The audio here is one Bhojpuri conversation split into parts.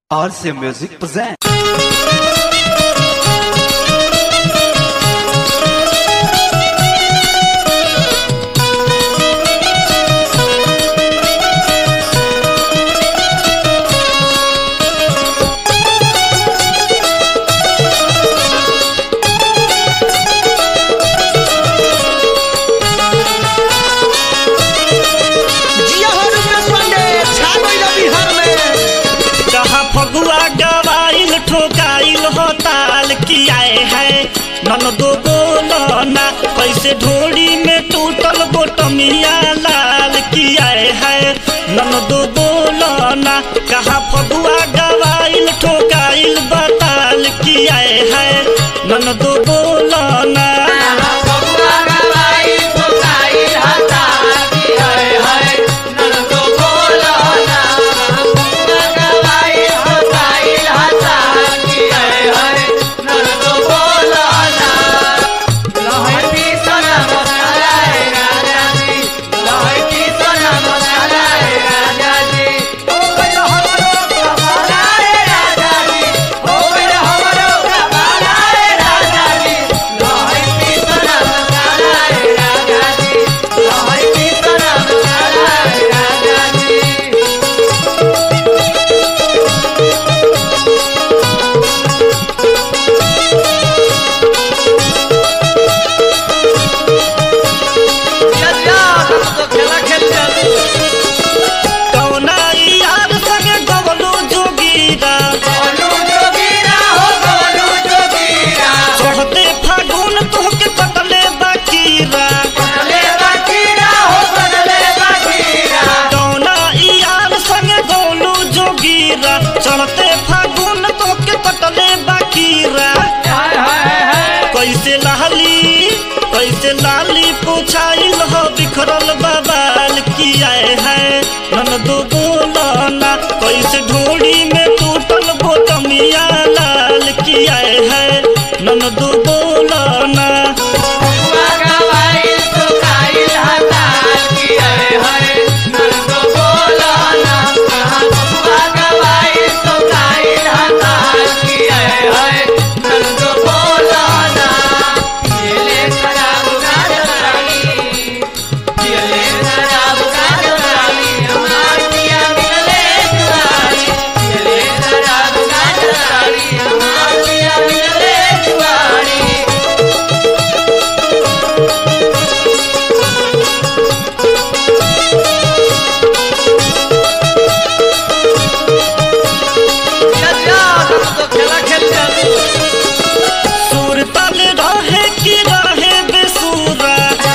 RC Music present. जिया हो रुपेश पांडे छा गइल बिहार में कहा फगुआ गवाइल ठोकाइल हो ताल कियाए है नन दो बोलो ना कैसे ढोड़ी में टूटल बोटमिया लाल कियाए है नन दो बोलो ना कहा फगुआ गवाइल ठोकाइल बताल कियाए है नन दो बोलो ना जिया जिया तो खेला खेल चल कौना यार संगे गवलो जोगीरा चढ़ते फागुन तोहके कटले बाकीरा कौना यार संगे गवलो जोगीरा चढ़ते फागुन तोहके कटले बाकीरा कैसे लाली कैसे लाली पुछाइल हो बिखरल बबाल किया है नन दो बोलना कैसे ढोड़ी में टूटल बोटमिया लाल किया है नन दो बोलना जिया जिया तो खेला खेल चल सुर तल रहे कि रहे बेसुरा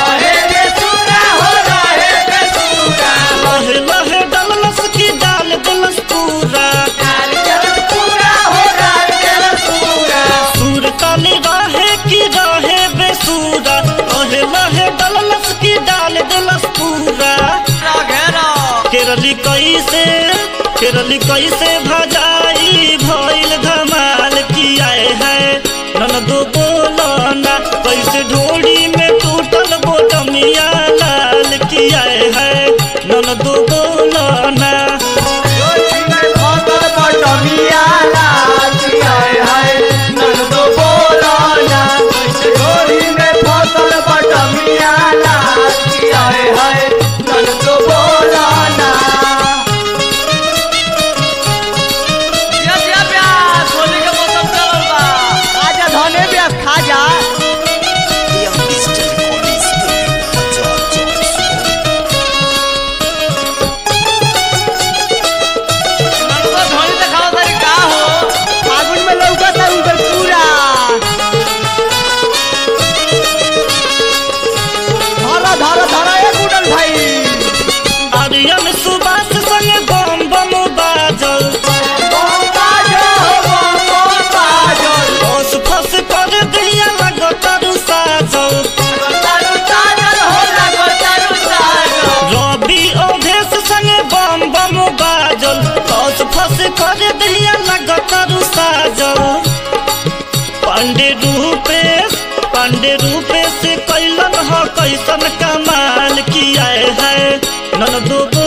लहे लहे डलस की डाल दलस पूरा सुर तल रहे कि रहे बेसुरा लहे लहे डलस की डाल दलस पूरा घेरा केरली कैसे केरली कैसे भजाई भइल धमाल किया है नन दो बोलना कैसे ढोड़ी में टूटल बोटमिया लाल किया है नन दो बोलना जिया जिया प्यास होली के मौसम चलल बा आजा धने प्यास खा जा नलवा धोनी देखाओ तारी का हो फागुन में लौका था उधर पूरा धरा धरा धरा ए गुडल भाई आर्यन सुबास संगे बम बम बाजल बस फस कर दिया लगतर साजल रवि अवधेश संगे बम बम बाजल बस फस कर दिया लगतर साजल पांडे रूपेश पांडे रूपेश कैलन हो कैसन कमाल किया है नन दो